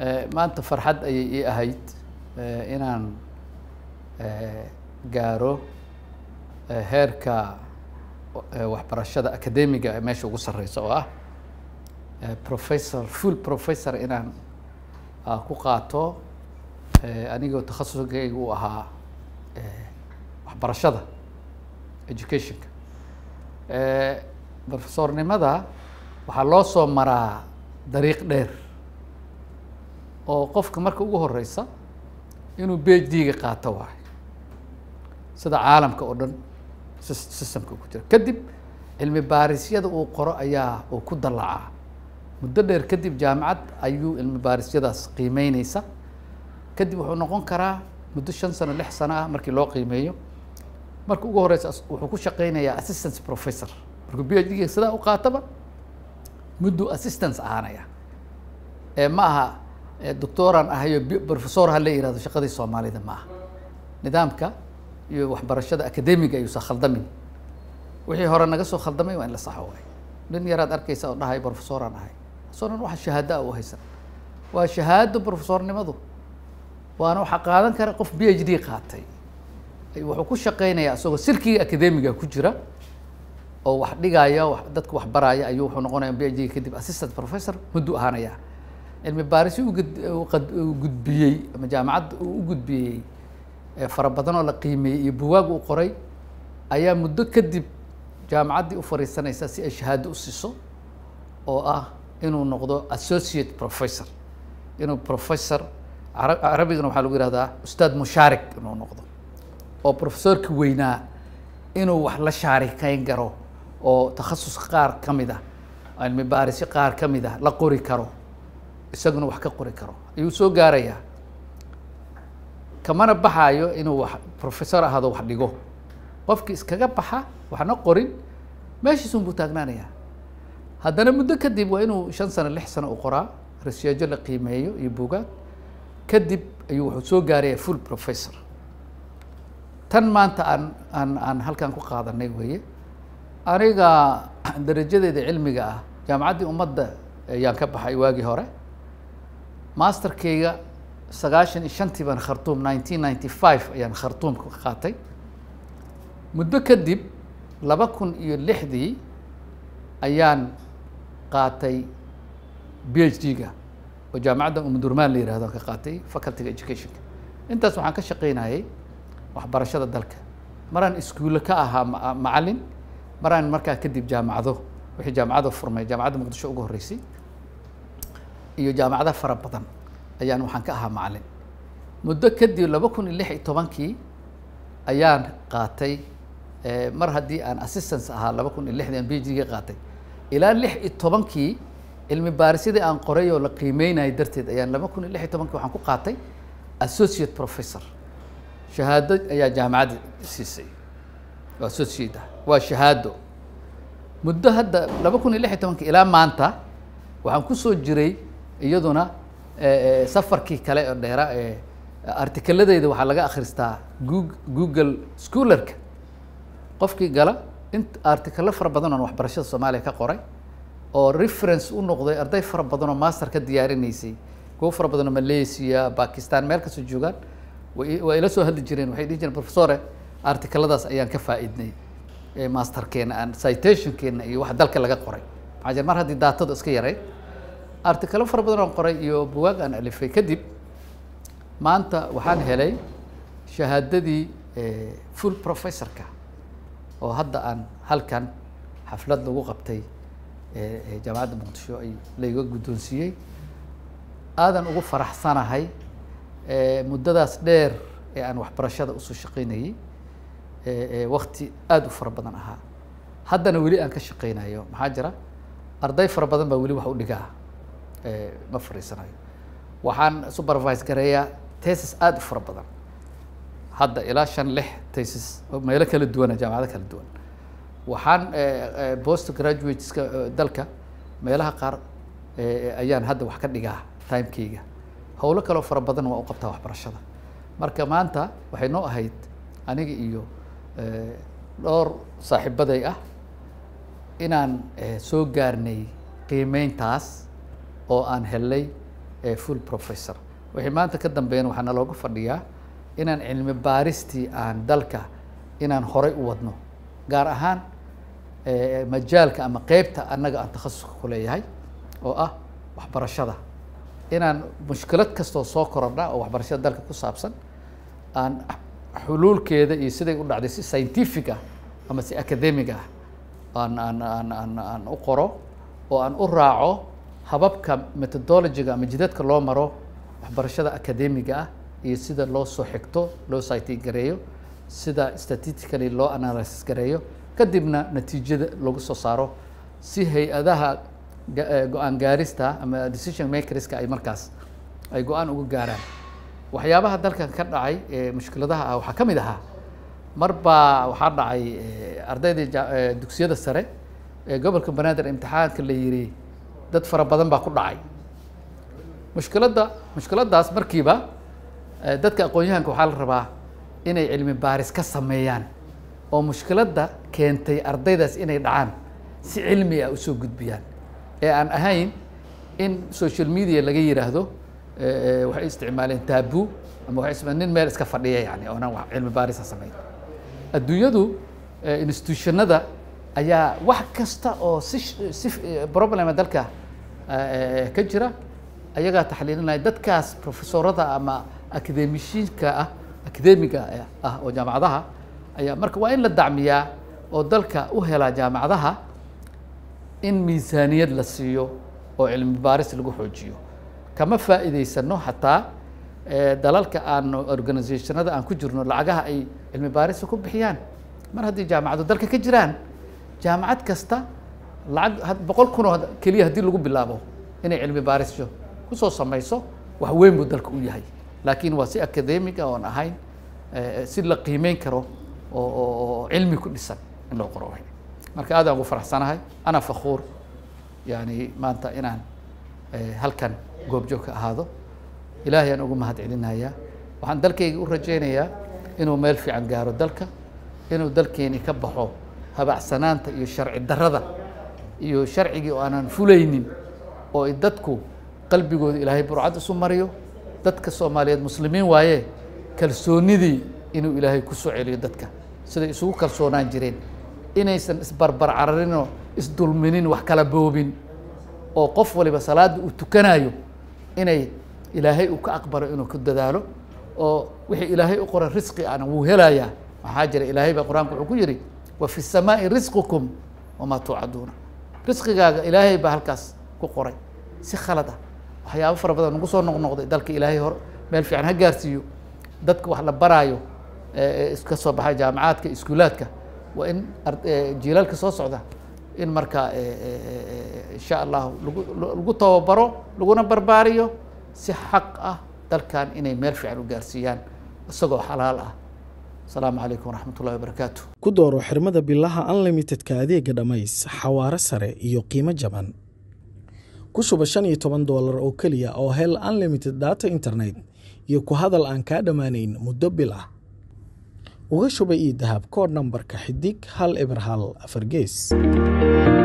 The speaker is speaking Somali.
maanta farxad ayay ii ahayd inaan gaaro heerka waxbarashada academiga ee meesha ugu sareysa oo ah professor full professor inaan ku qaato anigoo takhasuskayga u ahaa waxbarashada educationka professornimada waxaa loo soo maraa dariiq dheer oo qofka marka ugu horeysa inuu b d-ga qaato waayo sida caalamka oo dhan systemka ku jira kadib cilmi baarisyada uu qoro ayaa uu ku dallacaa muddo dheer kadib jaamacad ayuu cilmi baarisyadaas qiimeyneysa kadib wuxuu noqon karaa muddo shan sano lix sano ah markii loo qiimeeyo marka ugu horeysa wuxuu ku shaqeynayaa assistant professor markuu b h d-ga sidaa u qaataba mudduu assistance ahaanaya ee ma aha doctoran ahayo professor ha la yihahdo shaqadii soomaalida ma aha nidaamka iyo waxbarashada academiga ayuusa khaldamin wixii hore naga soo khaldamay waa in la saxo waay nin yaraad arkeysa oo dhahay professoraan ahay asoo dhan waxa shahaado a u haysan waa shahaado professornimadu waana waxaa qaadan kara qof b h d qaatay wuxuu ku shaqeynayaa isagoo silkiga academiga ku jira oo wax dhigaya dadka wax baraya ayuu wuxuu noqonaya b h d kadib assistant professor mudduu ahaanaya cilmi baarisi uu gudbiyey ama jaamacadda uu u gudbiyey fara badan oo la qiimeeyey iyo buwaag uu qoray ayaa muddo kadib jaamacaddii u fariisanaysa si ay shahaado u siiso oo ah inuu noqdo associate professor inuu professor carabigana waxaa lagu yihahdaa ustaad mushaarik inuu noqdo oo professorka weynaa inuu wax la shaarikeyn karo oo takhasus qaar ka mid ah cilmi baarisyo qaar ka mid ah la qori karo isaguna wax ka qori karo ayuu soo gaarayaa kamana baxaayo inuu wax professor ahaado wax dhigo qofkii iskaga baxa waxna qorin meeshiisun buu taagnaanayaa haddana muddo kadib waa inuu shan sano lix sano u qoraa rasyeejo la qiimeeyo iyo buugaag kadib ayuu wuxuu soo gaaraya full professor tan maanta aan aan aan halkan ku qaadanay weeye aniga darajadeeda cilmiga ah jaamacaddii ummadda ayaan ka baxay waagii hore masterkeyga sagaashan iyo shantii baan khartuum nineteen ninety five ayaan khartuum ka qaatay muddo kadib laba kun iyo lixdii ayaan qaatay b h d-ga oo jaamacadda umudurmaan la yihahdo ka qaatay facultyga educationka intaas waxaan ka shaqeynayay waxbarashada dalka maraan iskuulle ka ahaa macalin maraan markaa kadib jaamacado wixii jaamacado furmay jaamacadda muqdisho ugu horreysay iyo jaamacado fara badan ayaan waxaan ka ahaa macalin muddo kadib laba kun iyo lix iyo tobankii ayaan qaatay mar haddii aan assistance ahaa laba kun iyo lixdii aan b h d-ga qaatay ilaa lix iyo tobankii cilmi baarisyadii aan qoray oo la qiimeynayay darteed ayaan laba kun iyo lix iyo tobankii waxaan ku qaatay associate professor shahaado ayaa jaamacadda siisay oo associate ah waa shahaado muddo hadda laba kun iyo lix iyo tobankii ilaa maanta waxaan kusoo jiray iyaduna safarkii kale oo dheera ee artikaladeyda waxaa laga akhristaa gug google schoolarka qofkii gala in artikalo fara badan oon waxbarashada soomaaliya ka qoray oo reference u noqday arday fara badan oo master ka diyaarinaysay kuwo fara badan oo malaysia bakistan meel kastoo joogaan waa ila soo hadli jireen waxay dhihi jireen professore artikaladaas ayaan ka faa-iidnay masterkeena aan citationkeena iyo wax dalka laga qoray maxaa jir mar haddii daatadu iska yarayd artikalo fara badan oon qoray iyo buwaag aan alifay kadib maanta waxaan helay shahaadadii full professorka oo hadda aan halkan xaflad lagu qabtay jaamacadda muqdisho ay layga guddoonsiiyey aadan ugu faraxsanahay muddadaas dheer ee aan waxbarashada usoo shaqeynayey wakti aada u fara badan ahaa haddana weli aan ka shaqeynayo maxaa jira arday fara badan baa weli wax u dhigaa ma fariisanayo waxaan supervise gareeyaa tesis aada u fara badan hadda ilaa shan lix tesis oo meelo kala duwana jaamacado kala duwan waxaan post graduateska dalka meelaha qaar ayaan hadda wax ka dhigaa timekeyga howlo kaloo fara badan waa u qabtaa waxbarashada marka maanta waxay noo ahayd aniga iyo dhowr saaxiibaday ah inaan soo gaarnay qiimeyntaas oo aan helnay full professor wixii maanta ka dambeeyana waxaa nalooga fadhiyaa inaan cilmi baaristii aan dalka inaan horay u wadno gaar ahaan majaalka ama qeybta annaga aan takhasuska ku leeyahay oo ah waxbarashada inaan mushkilad kastoo soo korodha oo waxbarashada dalka ku saabsan aan xuluulkeeda iyo siday u dhacday si scientific ah ama si academic ah aan aan aan aan aan u qoro oo aan u raaco hababka methodologiga ama jidadka loo maro waxbarashada academiga ah iyo sida loo soo xigto loo cite gareeyo sida statistically loo analysis gareeyo kadibna natiijada lagu soo saaro si hay-adaha go-aan gaarista ama decision makerska ay markaas ay go-aan uga gaaraan waxyaabaha dalkan ka dhacay ee mushkiladaha ah waxaa ka mid ahaa mar baa waxaa dhacay ardaydii dugsiyada sare ee gobolka banaadir imtixaanka la yiri dad fara badan baa ku dhacay mushkiladda mushkiladdaas markiiba dadka aqoon-yahanka waxaa la rabaa inay cilmi baaris ka sameeyaan oo mushkiladda keentay ardaydaas inay dhacaan si cilmi ah usoo gudbiyaan ee aan ahayn in social media laga yiraahdo waxay isticmaaleen taabu ama waxay isticmaaleen nin meel iska fadhiya yani oonan wax cilmi baarisa samayn adduunyadu institutionada ayaa wax kasta oo si si problema dalka ka jira ayagaa taxliilinaya dadkaas professorada ama akademishiinka ah akademiga ah oo jaamacadaha ayaa marka waa in la dacmiyaa oo dalka u helaa jaamacadaha in miisaaniyad la siiyo oo cilmi baaris lagu xoojiyo kama faa'iidaysano xataa dalalka aan organizationada aan ku jirno lacagaha ay cilmi baarisa ku bixiyaan mar haddii jaamacadu dalka ka jiraan jaamacad kasta lacag boqol kun oo keliya haddii lagu bilaabo inay cilmi baarisyo kusoo samayso wax weyn buu dalka u yahay laakiin waa si academiga oon ahayn si la qiimeyn karo oo oo cilmi ku dhisan in loo qoro marka aad aan ugu faraxsanahay ana fakhuur yani maanta inaan halkan goobjoog ka ahaado ilaahay aan ugu mahad celinayaa waxaan dalkayga u rajaynayaa inuu meel fiican gaaro dalka inuu dalkeeni ka baxo habacsanaanta iyo sharci darrada iyo sharcigii oo aanan fulaynin oo ay dadku qalbigooda ilaahay burcad isu mariyo dadka soomaaliyeed muslimiin waaye kalsoonidii inuu ilaahay ku soo celiyo dadka siday isugu kalsoonaan jireen inaysan isbarbar cararinoo isdulminin wax kala boobin oo qof waliba salaada uu tukanayo inay ilaahay uu ka aqbalo inuu ku dadaalo oo wixii ilaahay u qoray risqi ana wuu helayaa maxaa jira ilaahay baa qur-aanka wuxuu ku yidhi wa fi الsamaaءi risqukum wamaa tuucaduuna risqigaaga ilaahay baa halkaas ku qoray si khalad ah waxyaabo fara badan nagu soo noqnoqday dalka ilaahay hor meel fiican ha gaarsiiyo dadka wax la baraayo ka soo baxay jaamacaadka iskuulaadka waa in jiilaalka soo socda in markaa insha allahu lagu lagu tababaro laguna barbaariyo si xaq ah dalkan inay meel fiican u gaarsiiyaan isagoo xalaal ah asalaamu calaykum waraxmat ullahi wabarakaatu ku dooro xirmada bilaha unlimitedka adeega dhammays xawaare sare iyo qiimo jaban ku shuba shan iyo toban doolar oo keliya oo hel unlimited data internet iyo ku hadal aan kaa dhammaanayn muddo bil ah uga shuba io dahab koodh nambarka xidig hal eber hal afar gees